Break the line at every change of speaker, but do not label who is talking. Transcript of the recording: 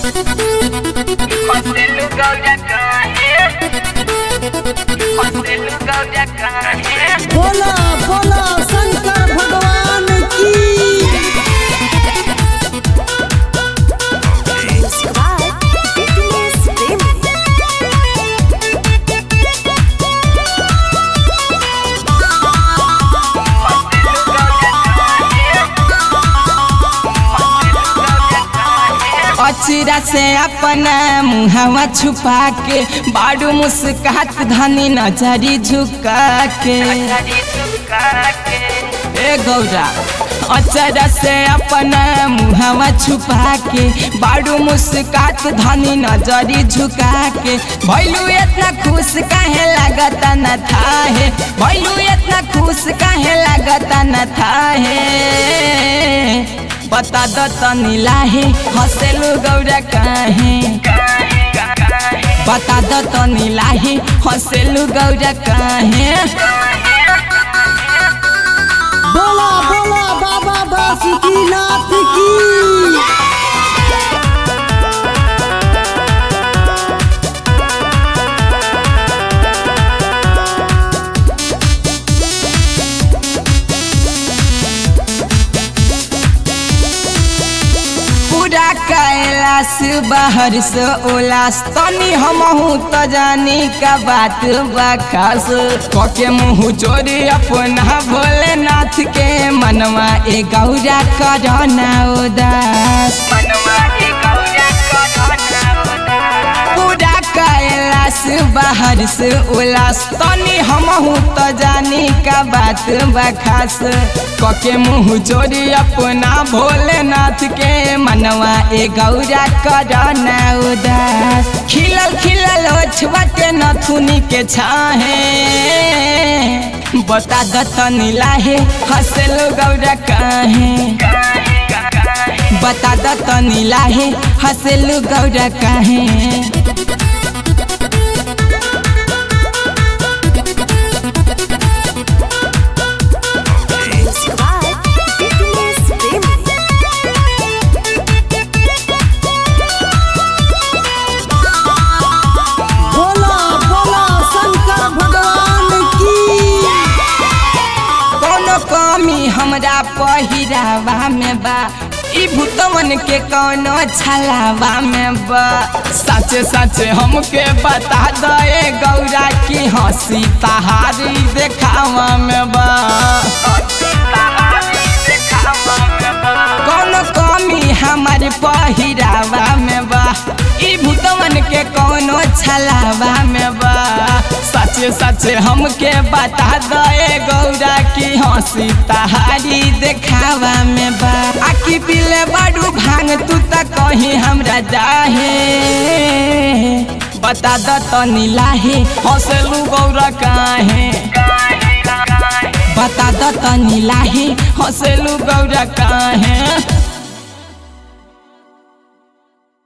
Hostel gauja kahe Hostel gauja kahe
बोला बोला शंकर भगवान की
अचरा से अपना मुहवा छुपा के बाड़ू मुस्कात धनी नजरी झुका के ए गौरा अचरा से अपना मुहवा छुपा के बाड़ू मुस्कात धनी नजरी झुका के भैलू इतना खुश काहे लगता न था है भैलू इतना खुश काहे लगता न था है बता द तनी लाहे हसेलु गौरा काहे बता द तनी लाहे हसेलु गौरा काहे
बोला बोला बाबा बासुकीनाथ की
पूरा कैलाश बाहर से उलास तनी हमहू त जानी का बात बखास कके मुँह चोरी अपना भोलेनाथ के मनवा ए गौरा करना उदास पूरा कैलाश बाहर से उलास तनी हमहू त जानी का बात बखास कके मुँह चोरी अपना भोलेनाथ के मनवा ए गौरा करना उदास खिलल खिलल ओछवते नथुनी के छाहे बता द तनी लाहे हंसलो गौरा काहे बता द तनी लाहे हंसलू गौरा काहे
बोला बोला शंकर भगवान की
कोनो कमी हमरा पहिरावा में बा ई भूतवन के कोनो छलावा में बा सचे सचे हमके बता दे गौरा की हंसी तहारी देखावा में बा कोनो कमी हमारे पहिरावा में बा ई भूतवन के कोनो छलावा में बा सचे सचे हमके बता दे गौरा की हंसी तहारी देखावा में बा आखी पीले बाडू भांग तू त कहीं हमरा जाहे बता द तनी लाहे हंसलू गौरा काहे बता द तनी लाहे हंसलू गौरा काहे